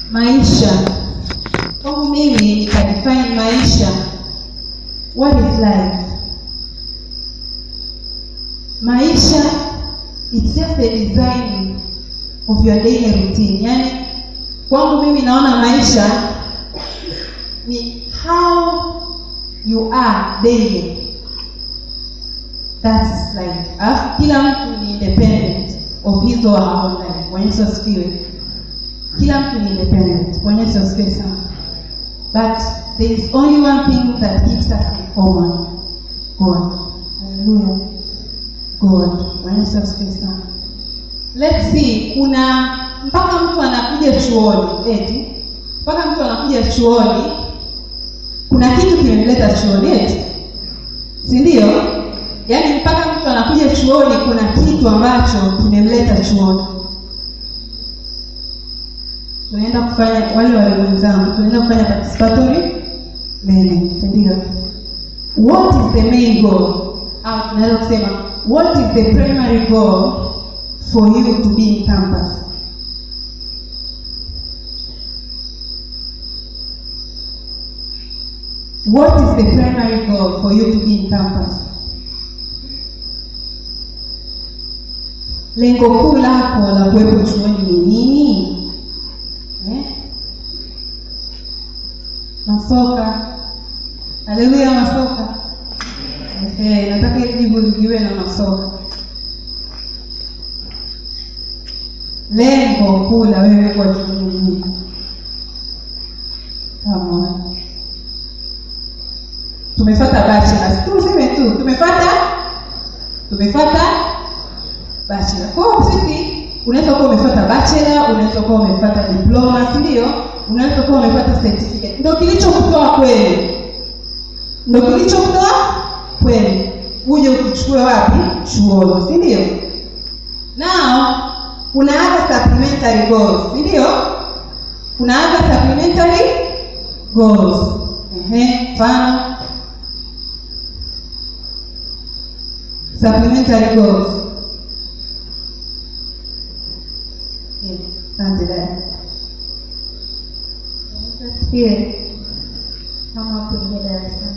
maisha kwangu mimi nikadefine maisha what is life maisha it's just a design of your daily routine yaani kwangu mimi naona maisha ni how you are daily that's life alafu kila mtu ni independent of his or her own life Bwana Yesu asifiwe kila mtu ni independent Bwana Yesu asifiwe sana but there is only one thing that keeps us in common God haleluya God Bwana Yesu asifiwe sana let's see kuna mpaka mtu anakuja chuoni eti mpaka mtu anakuja chuoni kuna kitu kimemleta chuoni eti si ndio yaani mpaka mtu anakuja chuoni kuna kitu ambacho kimemleta chuoni tunaenda kufanya wale wale wenzangu tunaenda kufanya participatory learning si ndio what is the main goal au tunaweza kusema what is the primary goal for you to be in campus what is the primary goal for you to be in campus lengo kuu lako la kuwepo chuoni ni nini eh? masoka haleluya masoka eh, nataka ili jibu lijiwe na masoka lengo kuu la wewe kuwa chuoni ni nini Come on. tumefata bachelors tuseme tu tumefata tumefata bachelor kwa hiyo sisi unaweza kuwa umefata bachelor unaweza kuwa umefata diploma si ndio unaweza kuwa umepata certificate ndio kilichokutoa kweli ndio kilichokutoa kweli uje ukichukue wapi chuoni si ndio now kuna other supplementary goals si ndio kuna other supplementary goals ehe mfano supplementary goals Yes, asante dada Asifiwe. Kama kuingia darasani.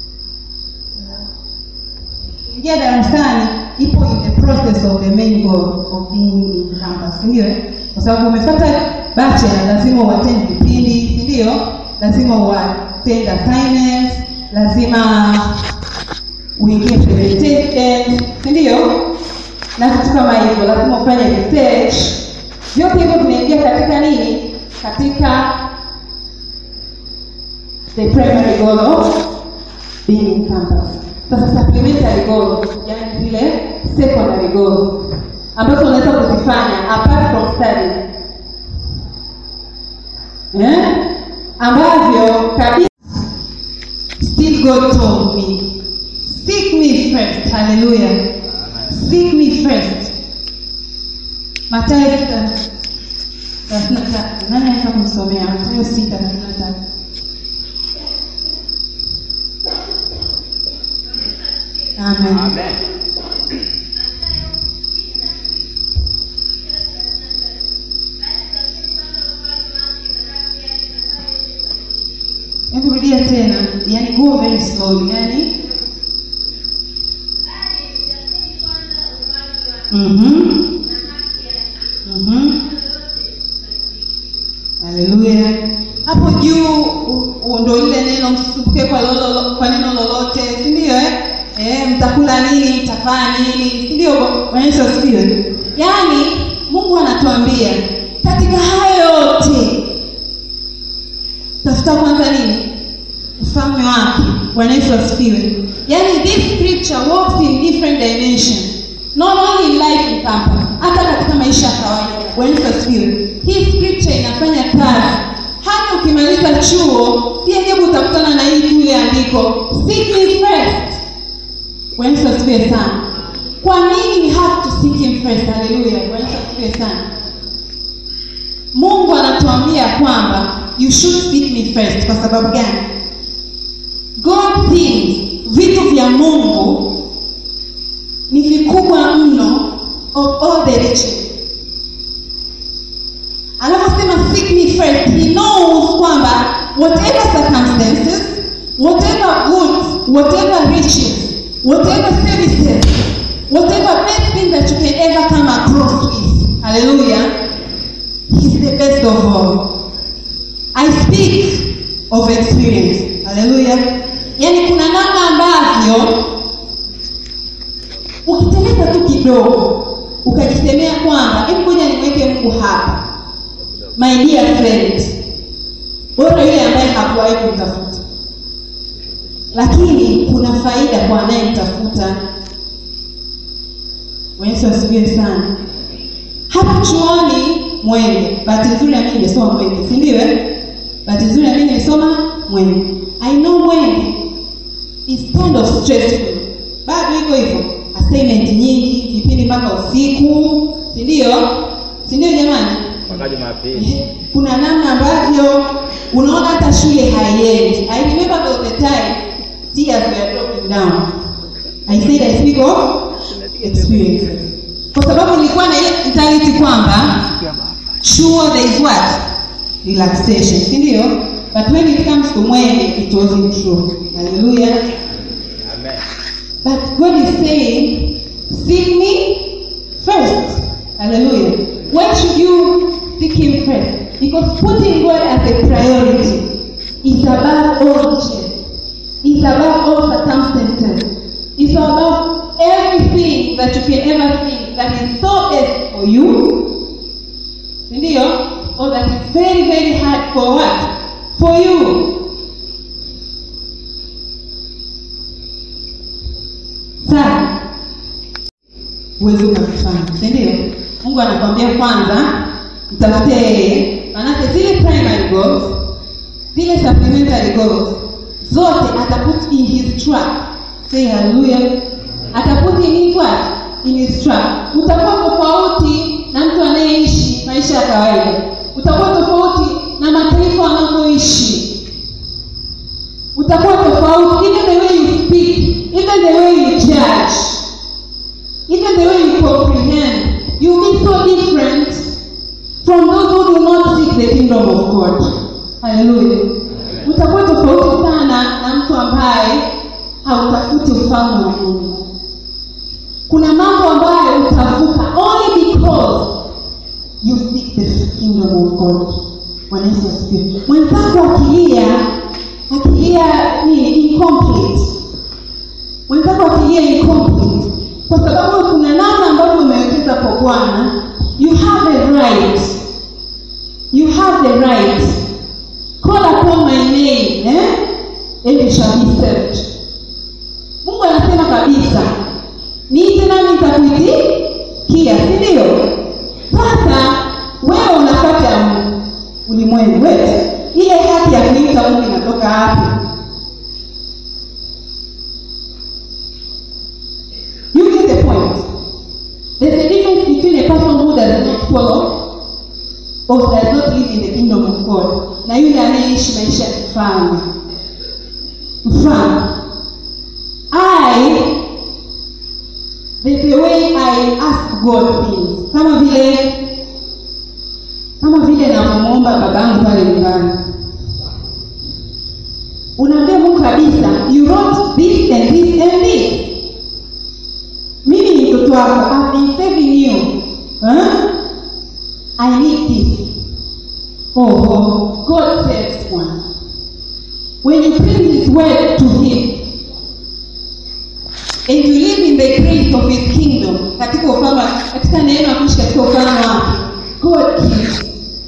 ingia darasani ipo in the process of the main goal of being in campus si ndio eh? kwa sababu umepata bachelor lazima uattend vipindi si ndio lazima uattend assignments lazima uingie presentation si ndio na vitu kama hivyo lazima ufanye research vyote hivyo vinaingia katika nini katika the primary goal of being in campus. Sasa supplementary goals, yani zile secondary goals ambazo unaweza kuzifanya apart from study eh, ambavyo kabisa still God told me seek me first, hallelujah, seek me first. Mathayo sita thelathini na tatu. Nani anaweza kumsomea Mathayo sita thelathini na tatu? Amen. Amen. Hebu rudia tena, yani go very slowly, yani mhm mhm, haleluya. Hapo juu u- u- ndo lile neno msisumbuke kwa lolo, kwa neno lolote, si ndio eh? Eh, mtakula nini, mtafanya nini, si ndio? Bwana Yesu asifiwe. Yaani Mungu anatuambia katika hayo yote tafuta kwanza nini ufalme wake bwana yesu asifiwe yaani this scripture works in different dimension not only in life in campus hata katika maisha ya kawaida bwana yesu asifiwe hii scripture inafanya kazi hata ukimaliza chuo si ajabu utakutana na hii kule andiko seek me first bwana yesu asifiwe sana kwa nini we have to seek him first haleluya bwana yesu asifiwe sana mungu anatuambia kwamba you should seek me first kwa sababu gani god things vitu vya mungu ni vikubwa mno of all the riches anaposema seek me first whatever circumstances, whatever goods, whatever riches, whatever services, whatever best thing that you can ever come across with. Hallelujah. He's the best of all. I speak of experience. Hallelujah. Yaani kuna namna ambavyo ukiteleza tu kidogo ukajisemea kwamba hebu ngoja nimweke Mungu hapa. My dear friend, bora yule ambaye hakuwahi kumtafuta, lakini kuna faida kwa anayemtafuta. Yesu asifiwe sana. Hapa chuoni Mwenge, bahati nzuri ya mimi nimesoma Mwenge, si ndio? eh? Bahati nzuri ya mimi nimesoma Mwenge. I know Mwenge is kind of stressful. Bado iko hivyo, assignment nyingi, vipindi mpaka usiku, si ndio? Si ndio jamani? mpaka Jumapili. kuna namna ambavyo unaona hata shule haiendi. I remember there was a time tears were dropping down. I said I speak of experiences. Kwa sababu nilikuwa na ile mentality kwamba sure there is what relaxation, si ndio? But when it comes to Mwenge it wasn't true. Hallelujah. Amen. But God is saying, seek me first. Hallelujah. Why should you seek Him first? Because putting God as a priority is above all riches, is above all circumstances, is above everything that you can ever think that is so best for you. Ndio? Or that is very, very hard for what? For you. sana huwezi ukavifanya si ndio mungu anakwambia kwanza mtafute yeye manake zile primary goals zile supplementary goals zote ataput in his track say haleluya ataput in his what in his track utakuwa tofauti na mtu anayeishi maisha ya kawaida utakuwa tofauti na mataifa wanavyoishi utakuwa tofauti even the way you speak even the way you judge even the way you comprehend you be so different from those who do not seek the kingdom of god haleluya utakuwa tofauti sana na mtu ambaye hautafuti ufalme wa mungu kuna mambo ambayo utavuka only because you seek the kingdom of god Bwana Yesu asifiwe mwenzako akilia akilia ni incomplete mwenzako akilia incomplete kwa sababu kuna namna ambavyo umewekeza kwa bwana you have a right you have the right call upon my name eh? and you shall be saved mungu anasema kabisa niite nami nitakuitikia si ndio sasa wewe unapata ulimwengu wetu ile haki ya kuita mungu inatoka wapi you get the point there's a difference between a person who does not follow or does not live in the kingdom of god na yule anayeishi maisha ya kifalme mfano i there's a way i ask god things kama vile kama vile navyomwomba babangu pale nyumbani unaambia mungu kabisa you wrote this and this and this mimi ni mtoto wako I've been saving you huh? I need this oh, oh God saves one when you bring his word to him and you live in the grace of his kingdom katika ufalme katika neema ya kuishi katika ufalme wake God gives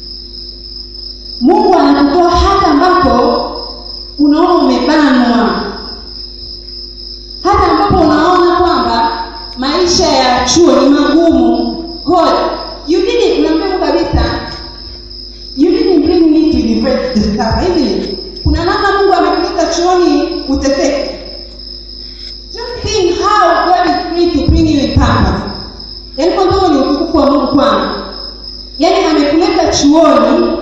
mungu anakutoa hata ambapo unaona umebanwa hata ambapo unaona kwamba maisha ya chuo ni magumu god you didn't unaambia kabisa you didn't bring me to university discover isn't it kuna namna mungu amekuleta chuoni uteseke just think how god is free to bring you in purpose yaani kwanza huo ni utukufu wa mungu kwanza yaani amekuleta chuoni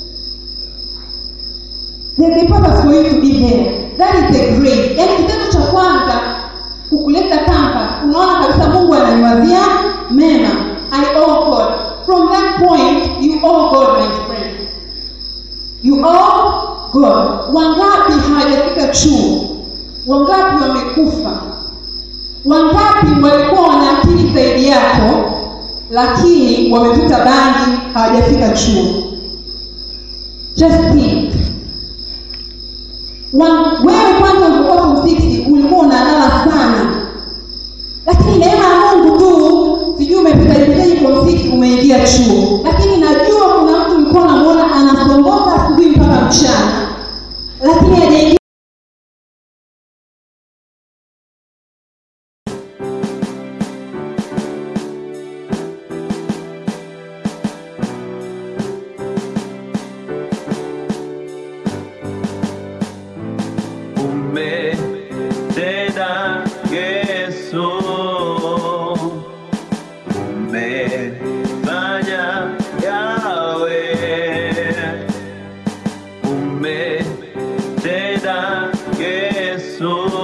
There's a purpose for you to be there. That is the grace. Yaani kitendo cha kwanza kukuleta Tampa, unaona kabisa Mungu ananiwazia mema. I owe God. From that point, you owe God, my friend. You owe God. Wangapi hawajafika chuo? Wangapi wamekufa? Wangapi walikuwa wana akili zaidi yako, lakini wamevuta bangi, hawajafika chuo? Just think. Wa- Wewe kwanza ulikuwa form 6 ulikuwa unalala sana, lakini neema ya Mungu tu, sijui umepitaje form 6 umeingia chuo, lakini najua kuna mtu ulikuwa unamuona anasongoka asubuhi mpaka mchana, lakini hajaingia umetenda Yesu, umefanya yawe, umetenda Yesu,